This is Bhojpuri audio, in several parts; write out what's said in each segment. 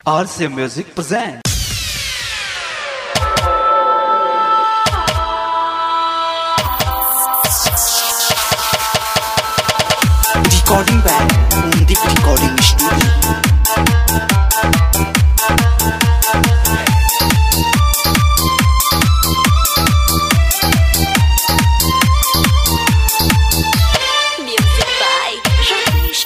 RC Music presents. Recording by Deep Recording Studio. Music by Ramesh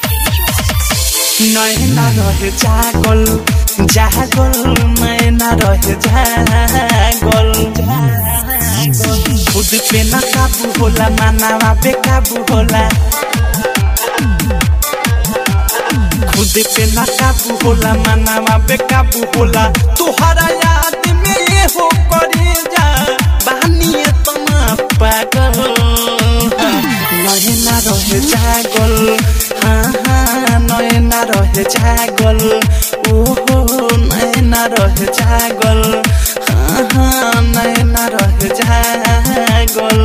नैना रहे जागल जागल नैना रहे जागल खुद पे न काबू होला मानावा बेकाबू होला खुद पे न काबू होला मानावा बेकाबू होला तुहरा याद में ये हो करे जा बानिए तना पागल नैना रहे जागल हाँ हाँ नैना रहे जागल ओहो नैना रहे जागल हाँ हाँ नैना रहे जागल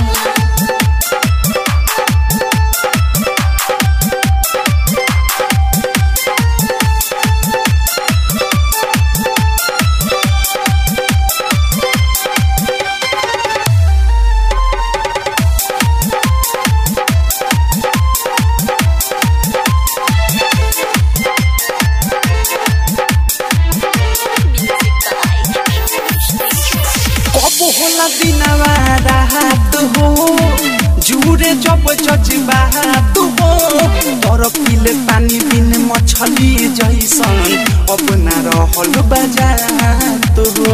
Music by Ramesh कब होला दिनवा रात हो जुरे जब जज्बात हो तर पिले पानी बिन मछली जैसन अब ना रहल बजात हो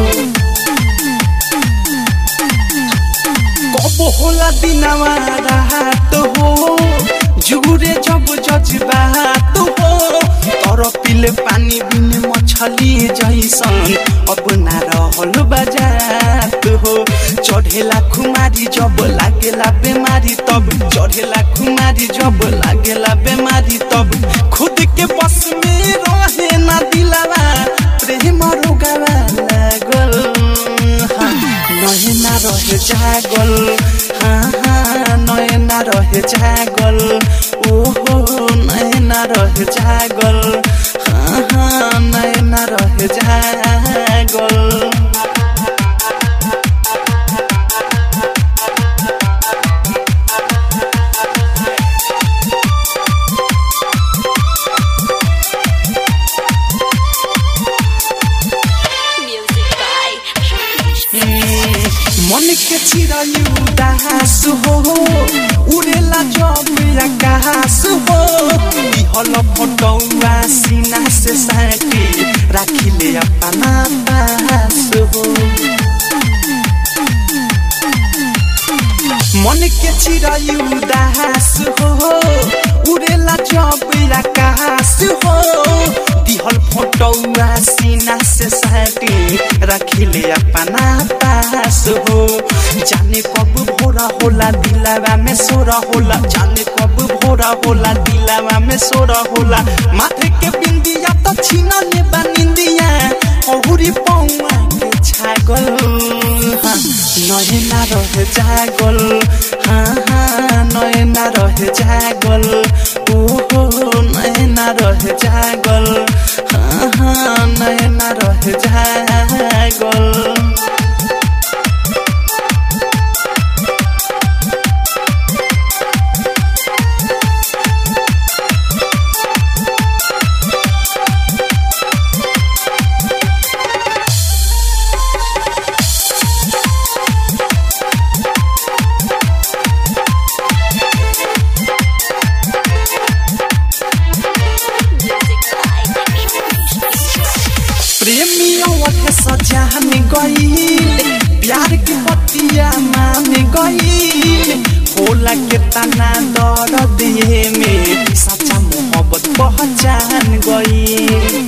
कब होला दिनवा रात हो जुरे जब जज्बात हो तर पिले पानी बिन मछली जैसन अब ना रहल बजात हो चढ़ेला खुमारी जब लागेला बेमारी तब चढ़ेला खुमारी जब लागेला बेमारी तब खुद के बस में रहे ना दिलावा प्रेम रोगावा लागल हाँ, नैना रहे जागल हाँ हाँ नैना रहे जागल ओहो नैना रहे जागल हाँ हाँ नैना रहे जागल Music by Ramesh मन के चिरायु दास हो उड़ेला जब आकाश हो हल फटौआ सीना से साटी राखिले अपना पास हो मन के चिरायु दास हो उड़ेला जब आकाश हो दिहल फोटौआ सीना से साटी रखिले अपना पास हो जाने कब भोरा होला दिलावा में सोरा होला जाने कब भोरा होला दिलावा में सोरा होला माथे के बिंदिया तो छीना ले बनिंदिया औरी पौआ के छागल हाँ, नैना रहे जागल हाँ हाँ नैना रहे जागल ओहो नैना रहे जागल हाँ हाँ नैना रहे जागल Music by Ramesh प्रेमियों के सजान गईल प्यार की बतिया मान गईल होला के तना दर्द ये में सच्चा मोहब्बत पहचान गईल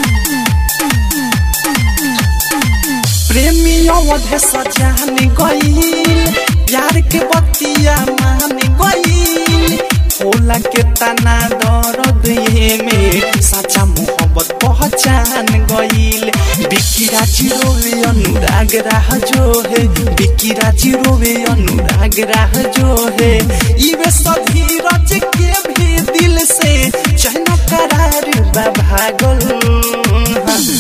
प्रेमियों के सजान गईल प्यार के बतिया मान गईल होला के तना दर्द ये में सच्चा मोहब्बत पहचान गईल बिकिरा चिरोवे अनुराग राह जो है बिकिरा चिरोवे अनुराग राह जो है इवे सभी रच के भी दिल से चैन करार बा भागल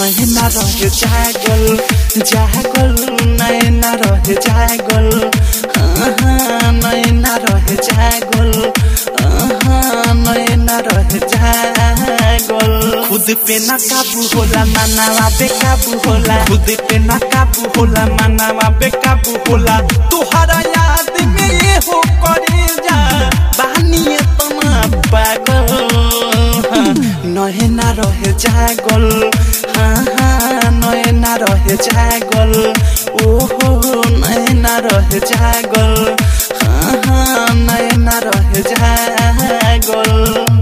नैना रहे जागल जागल नैना रहे जागल हाँ, हाँ, नैना रहे जागल हाँ, नैना रहे जागल खुद पे ना काबू होला मानावा बेकाबू होला खुद पे ना काबू होला मानावा बेकाबू होला तुहरा याद में ये हो करे जा बानी तना पागल हाँ, नैना रहे जागल हाँ हाँ नैना रहे जागल ओहो नैना रहे जागल हाँ हाँ नैना रहे जागल